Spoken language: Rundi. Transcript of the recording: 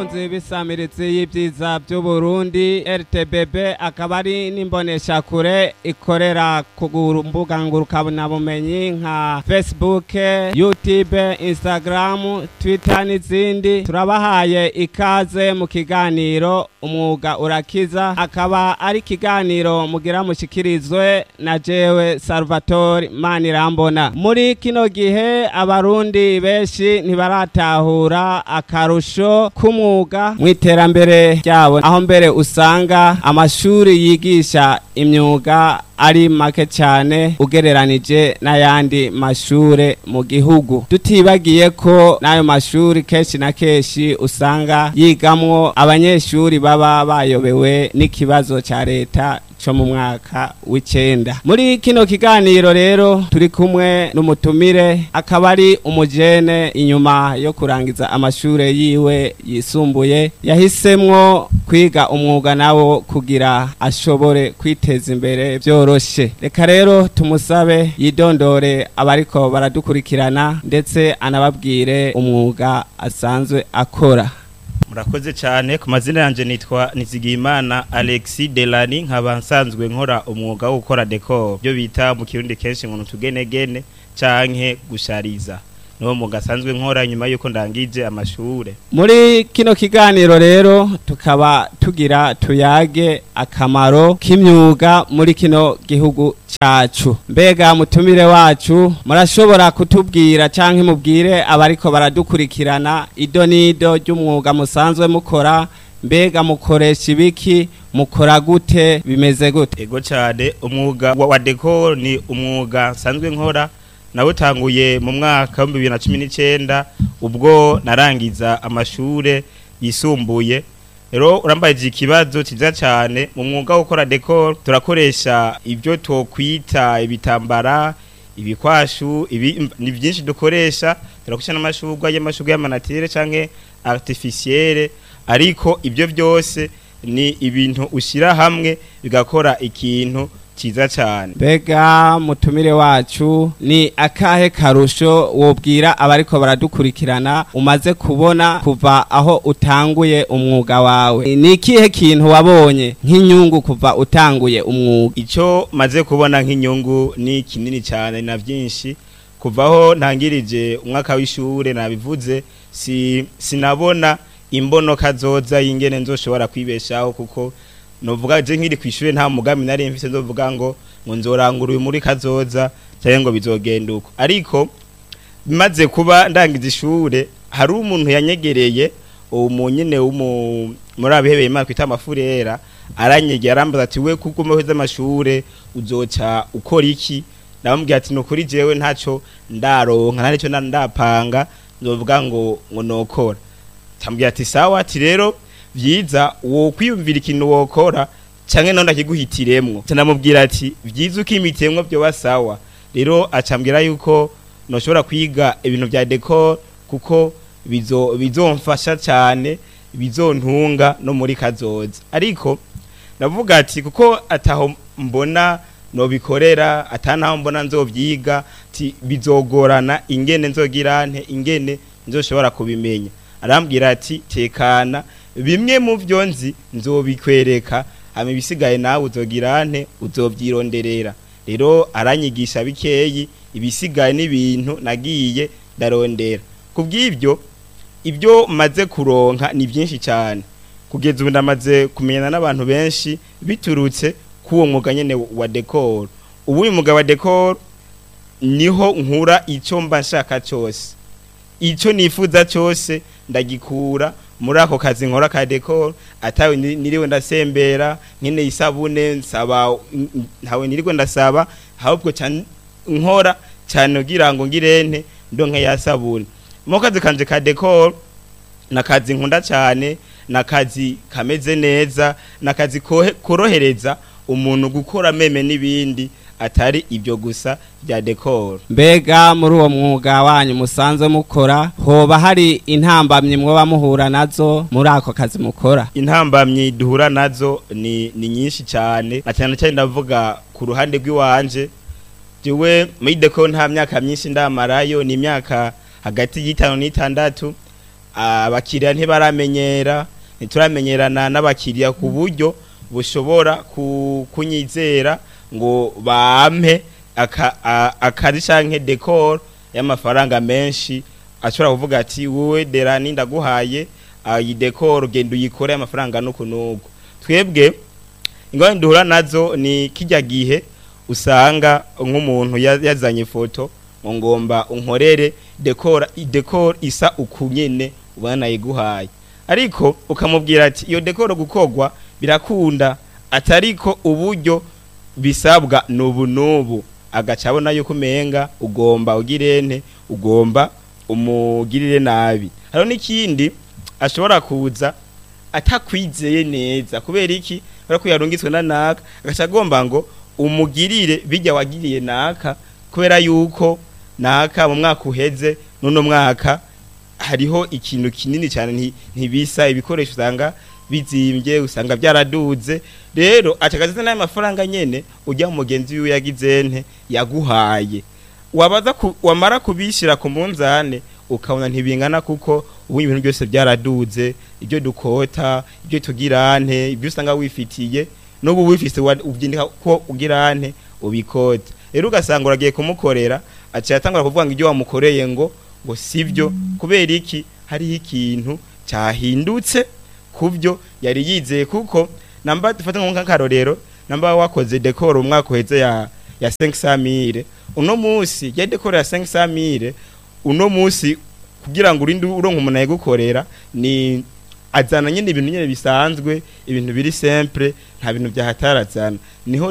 bakunzi b'isamiritsi y'ibyiza by'uburundi rtbb akaba ari n'imboneshakure ikorera ku mbuga ngurukanabumenyi nka facebook youtube instagram twitter n'izindi turabahaye ikaze mu kiganiro umwuga urakiza akaba ari ikiganiro mugira mushikirizwe na jewe salvatore manirambona muri kino gihe abarundi benshi ntibaratahura akarusho k'umwuga mu iterambere ryabo aho mbere usanga amashuri yigisha imyuga ari make cyane ugereranije n'ayandi mashure mu gihugu tutibagiye ko n'ayo mashuri kenshi na kenshi usanga yigamwo abanyeshuri baba bayobewe n'ikibazo cya leta cyo mu mwaka w'icenda muri kino kiganiro rero turi kumwe n'umutumire akaba ari umujene inyuma yo kurangiza amashure yiwe yisumbuye yahisemwo kwiga umwuga nawo kugira ashobore kwiteza imbere byoroshe reka rero tumusabe yidondore abariko baradukurikirana ndetse anababwire umwuga asanzwe akora murakoze cyane ku mazina yanjye nitwa nizigiyimana alexi delani nkaba nsanzwe nkora umwuga wo gukora dekoro byo bita mu kirundi kenshi ngo utugenegene canke gushariza niwo mwuga asanzwe nkora nyuma y'uko ndangije amashure muri kino kiganiro rero tukaba tugira tuyage akamaro k'imyuga muri kino gihugu cacu mbega mutumire wacu murashobora kutubwira canke mubwire abariko baradukurikirana ido n'ido ry'umwuga musanzwe mukora mbega mukoresha ibiki mukora gute bimeze gute ego cyane umwuga wa dekoro ni umwuga nsanzwe nkora nawutanguye mu mwaka wa bibiri na cumi n'icyenda ubwo narangiza amashure yisumbuye rero urambaye ikibazo cyiza cyane mu mwuga wo gukora dekoro turakoresha ibyo twokwita ibitambara ibikwashu ibi ni byinshi dukoresha turakoresha n'amashurwa y'amashurwa y'amanatire cyangwa artificielle ariko ibyo byose ni ibintu ushyira hamwe bigakora ikintu cyiza cyane mbega mutumire wacu ni akahe karusho wobwira abariko baradukurikirana umaze kubona kuva aho utanguye umwuga wawe ni ikihe kintu wabonye nk'inyungu kuva utanguye umwuga icyo maze kubona nk'inyungu ni kinini cyane na byinshi kuvaho ntangirije umwaka w'ishure nabivuze si sinabona imbonoka zoza y'ingene nzoshobora kwibeshaho kuko novuga je nkiri kwishure nta mugambi nari mfise ndovuga ngo ngo nzorangura uyu muri kazoza cyangwa ngo bizogenda uko ariko bimaze kuba ndangiza ishure hari umuntu yanyegereye uwo nyene muri abihebeye imana twita amafurera aranyegera arambaza ati we kuko umeheza amashure uzoca ukora iki ndamubwira ati nukuri jewe ntaco ndaronka nta nico ndapanga nzovuga ngo ngo nokora tambwira ati sawa ati rero vyiza wo kwiyumvira ikintu wokora canke none akiguhitiremwo canamubwira ati vyiza ukimitemwo byo basawa rero acambwira yuko noshobora kwiga ibintu vya decor kuko bizo bizomfasha cyane bizontunga no muri kazoza ariko navuga ati kuko ataho mbona nobikorera atanaho mbona nzovyiga ati bizogorana ingene nzogirante ingene nzoshobora kubimenya arambwira ati tekana bimwe mu byo nzi nzobikwereka hama ibisigaye nawe uzogirante uzovyironderera rero aranyigisha bikeyi ibisigaye n'ibintu nagiye ndarondera kubw'ibyo ibyo maze kuronka ni byinshi cyane kugeza ubu ndamaze kumenyana n'abantu benshi biturutse k'uwo mwuga nyene wa decor ubu uyu mwuga wa decor niho nkura icyo mba nshaka cyose icyo nifuza cyose ndagikura muri ako kazi nkora ka decor atawe niriwe ndasembera nkene isabune nsaba ntawe niriwe ndasaba ahubwo nkora cyane kugira ngo ngirente ndonke ya sabune mu kazi kanje ka decor nakazi nkunda cyane nakazi kameze neza nakazi korohereza umuntu gukora meme n'ibindi atari ibyo gusa bya decor mbega muri uwo mwuga wanyu musanzwe mukora hoba hari intambamyi mwoba muhura nazo muri ako kazi mukora intambamyi duhura nazo ni ni nyinshi cyane na cyane cyane ndavuga ku ruhande rw'iwanje jewe muri decor nta myaka myinshi ndamarayo ni imyaka hagati y'itanu n'itandatu abakiriya ntibaramenyera ntituramenyerana n'abakiriya ku buryo bushobora ku- kunyizera ngo bampe aka- a- akazi canke decor y'amafaranga menshi ashobora kuvuga ati wowe derani ndaguhaye iyi decor genda uyikore amafaranga nuku nuku twebwe ingorane duhura nazo ni kijya gihe usanga nk'umuntu ya- yazanye ifoto ngo ngomba unkorere decor decor isa ukunyene ubona nayiguhaye ariko ukamubwira ati iyo decor gukogwa birakunda atariko uburyo bisabwa nubu nubu agaca abona yuko umenga ugomba ugirente ugomba umugirire nabi hariho n'ikindi ashobora kuza atakwizeye neza kubera iki kubera ko yarungitswe na naka agaca agomba ngo umugirire bijya wagiriye naka kubera yuko naka mu mwaka uheze n'uno mwaka hariho ikintu kinini cyane nti- ntibisa ibikoresho usanga bizimbye usanga byaraduze rero acagaze n'ayo mafaranga nyene ujya mu mugenzi wiwe yagize nte yaguhaye wabaza ku, wamara kubishira ku munzane ukabona ntibingana kuko ubu ibintu byose byaraduze ibyo dukota ibyo tugirante ibyo usanga wifitiye n'ubu wifise wa- ubyindika ko ugirante ubikota rero ugasanga uragiye kumukorera aciye atangura kuvuga ngo ibyo wamukoreye ngo ngo sibyo kubera iki hariho ikintu cyahindutse kubyo yari yizeye kuko namba dufata nk'akarorero namba wakoze decor umwaka uheze ya ya 500 uno munsi ya decor ya 500 uno munsi kugira ngo urinde uronka umuntu ayigukorera ni azana nyine ibintu nyine bisanzwe ibintu biri simple nta bintu byahatarazana niho